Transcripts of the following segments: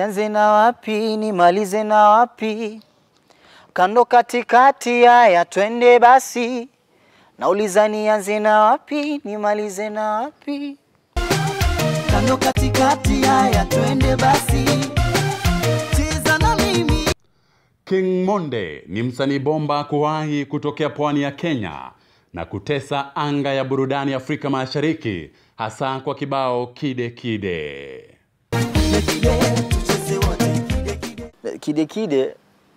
nianze na wapi nimalize na wapi? Kando katikati, haya twende basi. Nauliza nianze na wapi nimalize na wapi? Kando katikati, haya twende basi. Cheza na mimi. King Monde ni msanii bomba kuwahi kutokea pwani ya Kenya na kutesa anga ya burudani Afrika Mashariki, hasa kwa kibao Kide Kide. Kide Kide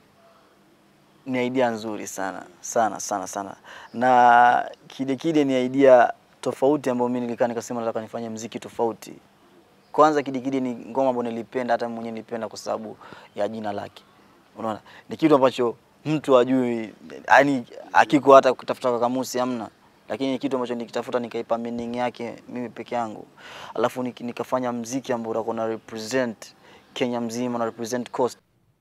ni idea nzuri sana sana sana sana, na Kide Kide ni idea tofauti ambayo mimi nilikaa nikasema nataka nifanye mziki tofauti. Kwanza Kide Kide ni ngoma ambayo nilipenda, hata mimi mwenyewe nilipenda kwa sababu ya jina lake. Unaona, ni kitu ambacho mtu ajui, yani akiko hata kutafuta kwa kamusi hamna, lakini ni kitu ambacho nikitafuta nikaipa meaning yake mimi peke yangu, alafu nik- nikafanya mziki ambao utakuwa na represent Kenya mzima na represent coast.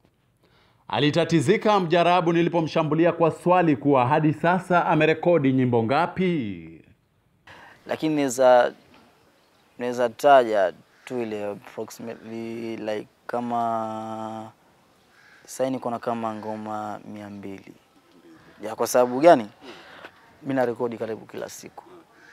Alitatizika mjarabu nilipomshambulia kwa swali kuwa hadi sasa amerekodi nyimbo ngapi? lakini naweza naweza taja tu ile approximately like kama sasa niko na kama ngoma mia mbili ya kwa sababu gani? Mimi na rekodi karibu kila siku.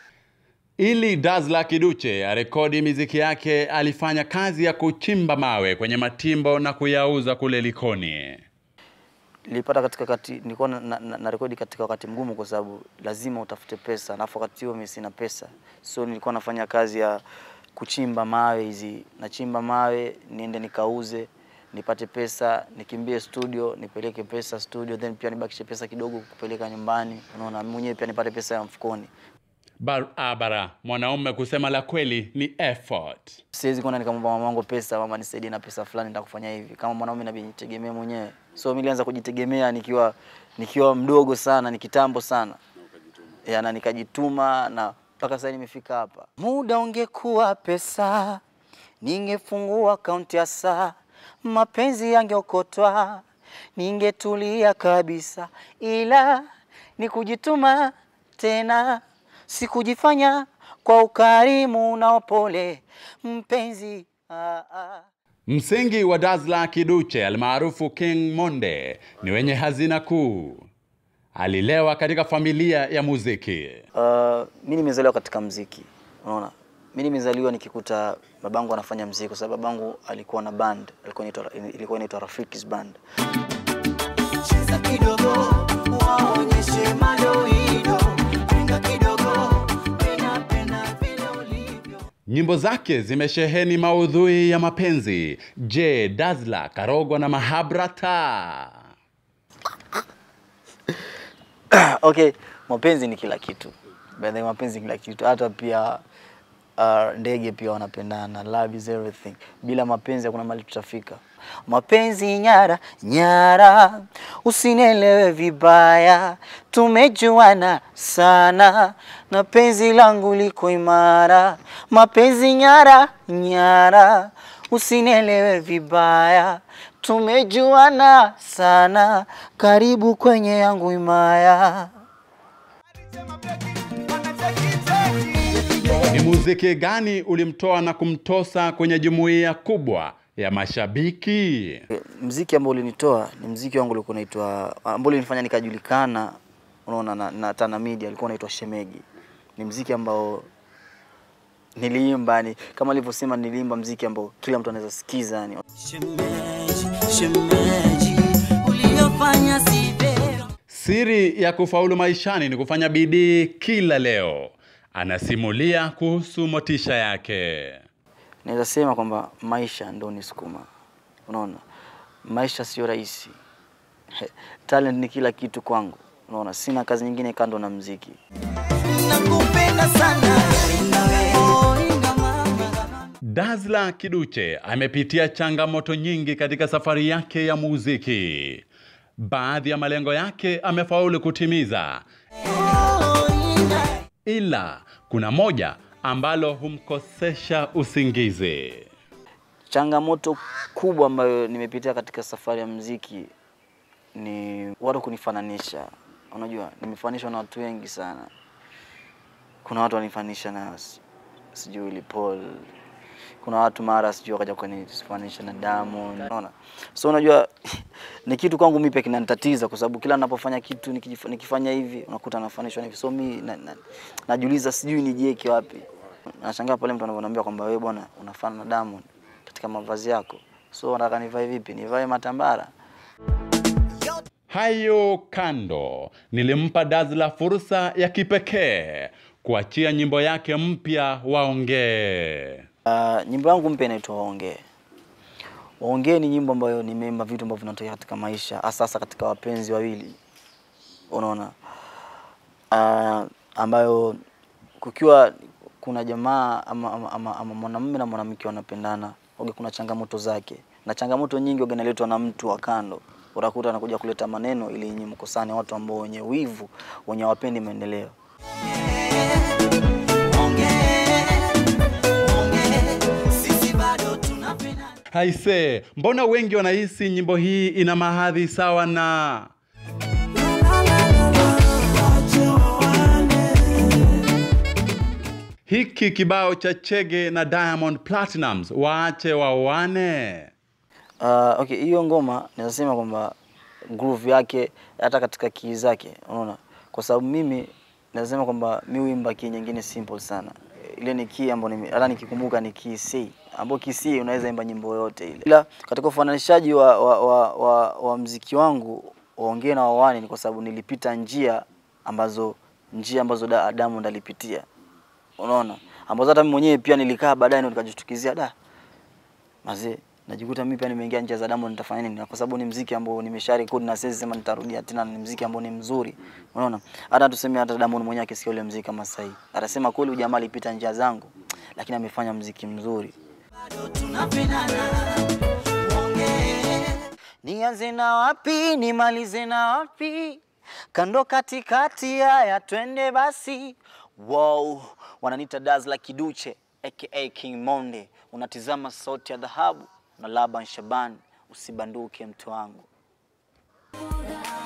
Ili Dazla Kiduche arekodi miziki yake, alifanya kazi ya kuchimba mawe kwenye matimbo na kuyauza kule Likoni. Nilipata katika wakati nilikuwa na, na, na, na rekodi katika wakati mgumu, kwa sababu lazima utafute pesa, na wakati huo mimi sina pesa, so nilikuwa nafanya kazi ya kuchimba mawe hizi, nachimba mawe niende nikauze nipate pesa, nikimbie studio nipeleke pesa studio, then pia nibakishe pesa kidogo kupeleka nyumbani, unaona, mwenyewe pia nipate pesa ya mfukoni. Barabara, mwanaume kusema la kweli ni effort. Siwezi kwenda nikamwomba mama wangu pesa, mama nisaidie na pesa fulani, nitakufanya hivi. Kama mwanaume inabidi nijitegemee mwenyewe. So mimi nilianza kujitegemea nikiwa nikiwa mdogo sana, ni kitambo sana. Ya, na nikajituma na mpaka sasa nimefika hapa. Muda ungekuwa pesa, ningefungua akaunti ya saa, mapenzi yangeokotwa, ningetulia kabisa, ila ni kujituma tena, sikujifanya kwa ukarimu na upole, mpenzi ah, ah. Msingi wa Dazla Kiduche almaarufu King Monde ni wenye hazina kuu. Alilewa katika familia ya muziki. Uh, mi nimezaliwa katika mziki, unaona. Mi nimezaliwa nikikuta babangu anafanya mziki, kwa sababu babangu alikuwa na band, alikuwa inaitwa ilikuwa inaitwa Rafiki's Band. Cheza kidogo, waonyeshe madoido, pinga kidogo, ninapenda vile ulivyo. Nyimbo zake zimesheheni maudhui ya mapenzi. Je, Dazla karogwa na mahabrata? Okay, mapenzi ni kila kitu. By the way, mapenzi ni kila kitu. Hata pia uh, ndege pia wanapendana. Love is everything. Bila mapenzi hakuna mahali tutafika. Mapenzi nyara nyara, usinielewe vibaya, tumejuana sana na penzi langu liko imara. Mapenzi nyara nyara, usinielewe vibaya, tumejuana sana, karibu kwenye yangu imaya. Ni muziki gani ulimtoa na kumtosa kwenye jumuiya kubwa ya mashabiki? Mziki ambao ulinitoa ni mziki wangu ulikuwa unaitwa ambao ulinifanya nikajulikana, unaona na, na Tana Media ulikuwa unaitwa Shemegi. Ni mziki ambao niliimba ni kama alivyosema, niliimba mziki ambao kila mtu anaweza sikiza yani. Shemeji, shemeji, uliyofanya si vyema. Siri ya kufaulu maishani ni kufanya bidii kila leo. Anasimulia kuhusu motisha yake. Naweza sema kwamba maisha ndio nisukuma, unaona, maisha sio rahisi. Talent ni kila kitu kwangu, unaona, sina kazi nyingine kando na mziki. Nakupenda sana. Oh, ringa mama. Dazla Kiduche amepitia changamoto nyingi katika safari yake ya muziki. Baadhi ya malengo yake amefaulu kutimiza, Oh, ringa. ila kuna moja ambalo humkosesha usingizi. Changamoto kubwa ambayo nimepitia katika safari ya mziki ni watu kunifananisha. Unajua, nimefananishwa na watu wengi sana. Kuna watu wanifananisha na s- sijui Willy Paul, kuna watu mara sijui wakaja kunifananisha na Diamond, unaona. So unajua ni kitu kwangu mimi pia kinanitatiza kwa sababu kila ninapofanya kitu nikijif- nikifanya hivi unakuta nafanishwa na hivi. So mimi na, na, najiuliza sijui nijieke wapi. Nashangaa pale mtu anavyoniambia kwamba wewe bwana unafanana na Diamond katika mavazi yako. So nataka nivae vipi? Nivae matambara? Hayo kando, nilimpa Dazla fursa ya kipekee kuachia nyimbo yake mpya Waongee. Uh, nyimbo yangu mpya inaitwa Waongee. Waongee ni nyimbo ambayo nimeimba vitu ambavyo vinatokea katika maisha, hasa hasa katika wapenzi wawili, unaona uh, ambayo kukiwa kuna jamaa ama, ama, ama, ama mwanamume na mwanamke wanapendana, oge kuna changamoto zake, na changamoto nyingi oge inaletwa na mtu wa kando. Utakuta anakuja kuleta maneno ili nyinyi mkosane, watu ambao wenye wivu, wenye wapendi maendeleo. Sisi bado tunapenda Haise, mbona wengi wanahisi nyimbo hii ina mahadhi sawa na hiki kibao cha Chege na Diamond Platnumz, waache waoane? Uh, okay, hiyo ngoma naweza sema kwamba groove yake hata katika kii zake, unaona, kwa sababu mimi naweza sema kwamba mi huimba kii nyingine simple sana. Ile ni kii ambayo nime- hata nikikumbuka ni kii C, ambayo kii C unaweza imba nyimbo yoyote ile. Ila katika ufananishaji wa, wa, wa, wa, wa mziki wangu waongee na wawani ni kwa sababu nilipita njia ambazo njia ambazo Da- Diamond alipitia, unaona, ambazo hata mimi mwenyewe pia nilikaa baadaye ndo nikajishtukizia da mazee najikuta mimi pia nimeingia njia za Diamond nitafanya nini? Na kwa sababu ni mziki ambao nimesha record na siwezi sema nitarudia tena, ni mziki ambao ni mzuri. Unaona? Hata tuseme hata Diamond mwenyewe akisikia ule mziki kama sasa hivi, atasema kweli huyu jamaa alipita njia zangu, lakini amefanya mziki mzuri. Nianze na wapi, nimalize na wapi? Kando katikati, haya twende basi. Wow, wananiita Dazla Kiduche aka King Monde. Unatizama sauti ya dhahabu na Laban Shaban, usibanduke mtu wangu.